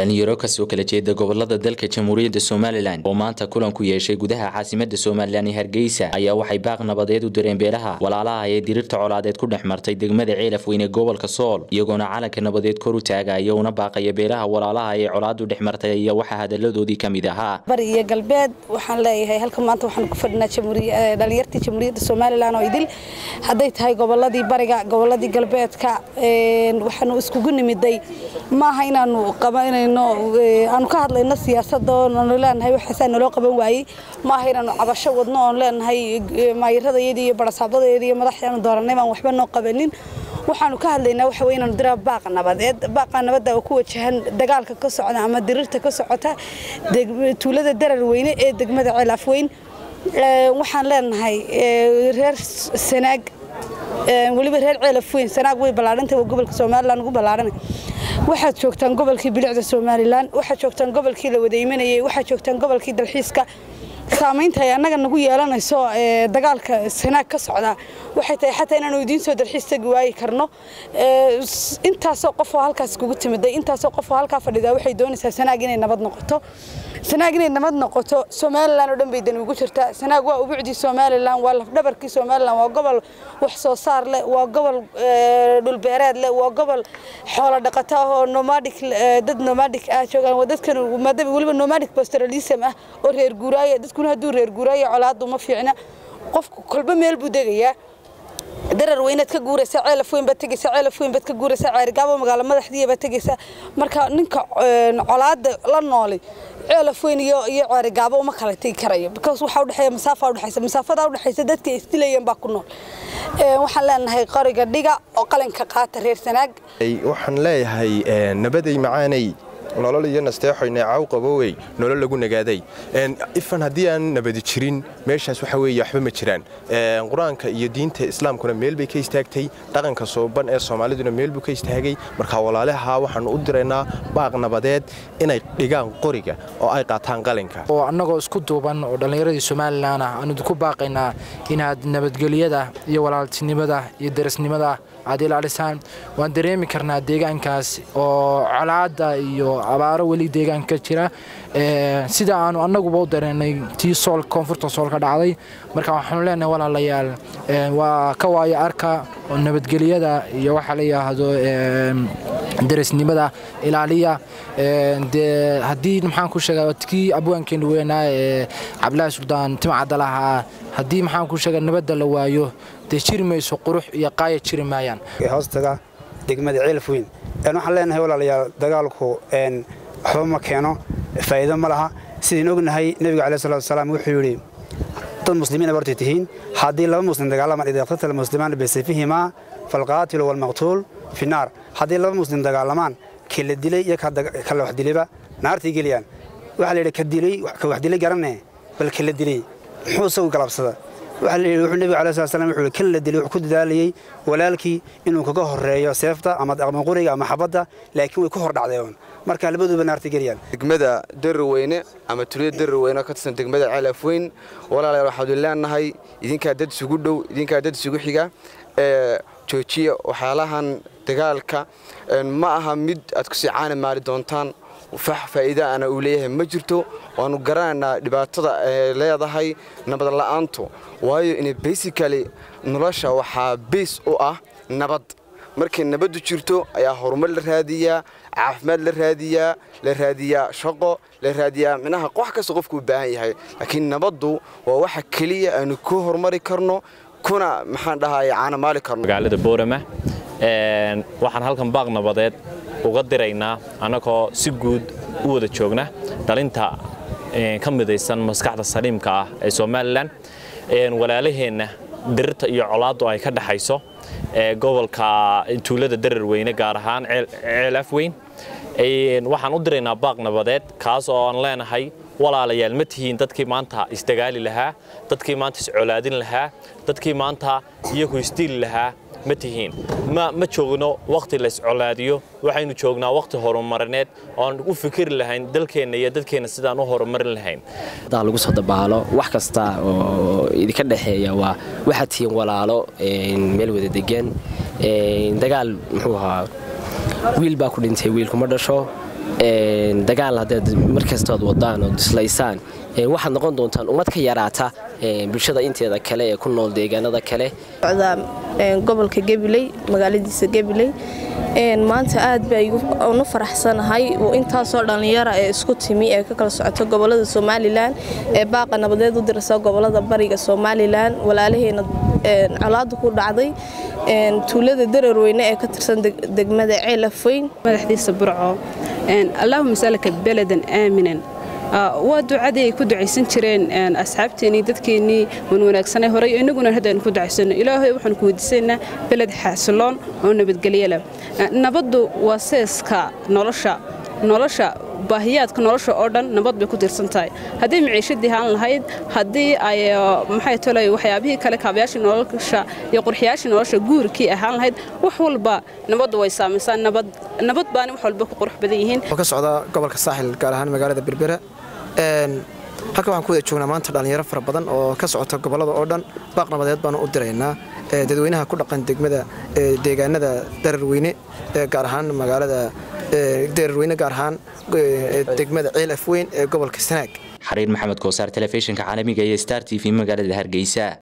dhalinyaro kasoo kala jeeda gobolada dalka jamhuuriyadda somalilan oo maanta kulan ku yeeshay gudaha caasimada somalilan ee hargeysa ayaa waxay baaq nabadeed u direen beelaha walaalaha ee diriirta colaadeed ku dhex martay degmada ceelaf weyne gobolka sool iyagoona calanka nabadeed kor u taagaya una baaqaya beelaha walaalaha ee colaadu dhex martay iyo waxaa hadaladoodii ka mid ahaa bari iyo galbeed waxaan leeyahay halka maanta waxaan ku fadhinaa dhalinyartii jamhuuriyadda somalilan oo idil hadday tahay goboladii bariga goboladii galbeedka waxaanu iskugu nimiday maaha inaanu qabanayno aanu ka hadlayno siyaasada oonu leenahay waxaasaa naloo qaban waayey maaha inaanu cabasho wadno oon leenahay maayiradayada iyo barasaabadayada iyo madaxdaanu dooranay baan waxba noo qabanin waxaanu ka hadlaynaa waxa wey inaanu diraa baaqa nabadeed baaqa nabadda oo ku wajahan dagaalka ka socda ama diriirta ka socota tuulada darar weyne ee degmada ceelaaf weyn waxaan leenahay reer sanaag weliba reer ceelaf weyn sanaag way ballaadhantay waa gobolka somalilan ugu ballaadhanay waxaad joogtaan gobolkii bilicda somalilan waxaad joogtaan gobolkii la wada imanayay waxaad joogtaan gobolkii dalxiiska saamaynta ay annaga nagu yeelanayso dagaalka sanaag ka socdaa waxay tahay xataa inaanu idiin soo dalxiis tagi waayi karno intaasoo qofoo halkaas kugu timiday intaasoo qofoo halkaa fadhidaa waxay doonaysaa sanaag inay nabad noqoto sanaag inay nabad noqoto somalilan oo dhan bay dani ugu jirtaa sanaag waa ubucdii somalilan waa lafdhabarkii somalilan waa gobol wax soo saar leh waa gobol dhulbeereed leh waa gobol xoolo dhaqato ah oo nomadic dad nomadic ah joogaan waa dadkan maadaama weliba nomadic pastoralism ah oo reer guuraaya dadkuna hadduu reer guuraaya colaadu ma fiicna qofku kolba meel buu degayaa darar weynaad ka guuraysa ceelaf weyn baad tegaysa ceelaf weyn baad ka guuraysa ceerigaabo magaalo madaxdiiya baad tegaysa marka ninka colaada la noolay ceelaf weyn iyo iyo ceerigaabo uma kala tegi karayo because waxaa udhexeeya masaafa udhexaysa masaafada udhexaysa dadka ay isdilayeen baa ku nool waxaan leenahay qoriga dhiga oo qalinka qaata reer sanaag waxaan leeyahay nabaday macaanay nolol iyo nasteexoyne caw qabowey nolol lagu nagaaday ifan haddii aan nabadi jirin meeshaas waxa weeye waxba ma jiraan qur-aanka iyo diinta islaamkuna meel bay ka istaagtay dhaqanka sooban ee soomaaliduna meel buu ka istaagay marka walaalaha waxaanu u diraynaa baaq nabadeed inay dhigaan qoriga oo ay qaataan qalinka oo annagoo isku duuban oo dhallinyaradii somalilan ah aanu ku baaqaynaa inaad nabadgelyada iyo walaaltinimada iyo darasnimada aad ilaalisaan waan dareemi karnaa deegaankaas oo colaada iyo abaaro weli deegaanka ka jira sida aanu annaguba u dareenay tii sool koonfurta sool ka dhacday marka waxaanu leenahay walaalayaal waa ka waayo arka oo nabadgelyada iyo waxa la yidhaahdo darisnimada ilaaliya dee haddii maxaan ku sheegaa kii abwaankeenu weynaa ee cabdilaahi suldaan timcadda lahaa haddii maxaan ku sheegaa nabadda la waayo dee jiri mayso qurux iyo qaaya jiri maayaan hoostaga degmada ceelaf weyn waxaan leenahay walaalayaal dagaalku waxba ma keeno faa'iido ma laha sidayn ognahay nebiga calaih salatu wasalaam wuxuu yidhi dad muslimiina bartay tihiin haddii laba muslim dagaalamaan ida iqtatala muslimaan bisayfihimaa falqaatilu walmaqtuul fi naar haddii laba muslim dagaalamaan ka la dilay iyo ka la wax dilayba naartay geliyaan waxaa la yidhi ka dilay ka wax dilay garanne bal ka la dilay muxuu isagu galabsada waxaa la yidhi wuxuu nebiga calaih salatu wasalaam wuxuu yidhi kan la dilay wuxuu ku dadaalayey walaalkii inuu kaga horreeyo seefta ama qoriga ama xabadda laakiin way ku hor dhacdeen marka labaduba naarta geliyaan degmada daraweyne ama tuliyada daraweyne ka tirsan degmada ceelaf weyn walaalayaal waxaanu leenahay idinkaa dad isugu dhow idinkaa dad isugu xiga ee joojiya waxyaalahan dagaalka ma aha mid aad ku sii caani maali doontaan fax faa'iida ana uu leeyahay ma jirto waanu garanaynaa dhibaatada ay leedahay nabad la'aantu waayo in basically nolosha waxaa bays u ah nabad markay nabaddu jirto ayaa horumar la raadiyaa caafimaad la raadiyaa la raadiyaa shaqo la raadiyaa minaha wax kasta qofku u baahan yahay laakiin nabaddu waa waxa keliya aanu ku horumari karno kuna maxaan dhahay caanamaali karno magaalada boorama waxaan halkan baaq nabadeed uga diraynaa annagoo si guud u wada joogna dhalinta ka midaysan maskaxda saliimka ah ee somalilan walaalaheenna dirirta iyo colaaddu ay ka dhaxayso gobolka tuulada darar weyne gaar ahaan ceelaaf weyn waxaan u diraynaa baaq nabadeed kaas oo aan leenahay walaalayaal ma tihiin dadkii maanta isdagaali lahaa dadkii maanta iscolaadin lahaa dadkii maanta iyagu isdiili lahaa ma tihiin ma joogno wakhti layscolaadiyo waxaynu joognaa wakhti horumarineed oan u fikiri lahayn dalkeenna iyo dadkeenna sidaan u horumarin lahayn lagu soo dabaalo wax kasta oo idinka dhexeeya waa waxaad tihiin walaalo meel wada degan dagaal muxuu ahaa wiil baa ku dhintay wiilkuma dhasho dagaal haddaad markastood wadaan oo dislaysaan waxaad noqon doontaan ummad ka yaraata bulshada inteeda kale ee ku nool deegaanada kale gobolka gabiley magaaladiisa gabiley maanta aad baa unu faraxsanahay intaasoo dhallinyara ee isku timi ee ka kala socoto gobolada somalilan ee baaqa nabadeed u dirasa gobolada bariga somalilan walaalaheena colaadu ku dhacday tuulada dararweyne ee ka tirsan degmada ceelafoyn madaxdiisa burco allaahuma salaka beladan aaminan waa ducadii ay ku ducaysan jireen asxaabteennii dadkeennii wan wanaagsanay horay innaguna haddaynu ku ducaysano ilaahay waxaanu ku weydiisaynaa beled xasiloon oo nabadgelyo leh nabaddu waa seeska nolosha nolosha baahiyaadka nolosha oo dhan nabad bay ku tiirsan tahay haddii maciishadii haan lahayd haddii ay maxay tolay waxyaabihii kale kaabayaashii nolosha iyo qurxiyaashii nolosha guurkii ahaan lahayd wax walba nabaddu way saamaysaa nabad nabad baani wax walba ku qurux badan yihiin ka socda gobolka saaxil gaar ahaan magaalada berbera halka waxaan ku wada joognaa maanta dhallinyaro fara badan oo ka socota gobollada oo dhan baaq nabadeed baanu u diraynaa dadweynaha ku dhaqan degmada deegaanada dararweyne gaar ahaan magaalada dararweyne gaar ahaan degmada ceel afweyn ee gobolka sanaag xariir maxamed koosaar telefishinka caalamiga iyo star t v magaalada hargeysa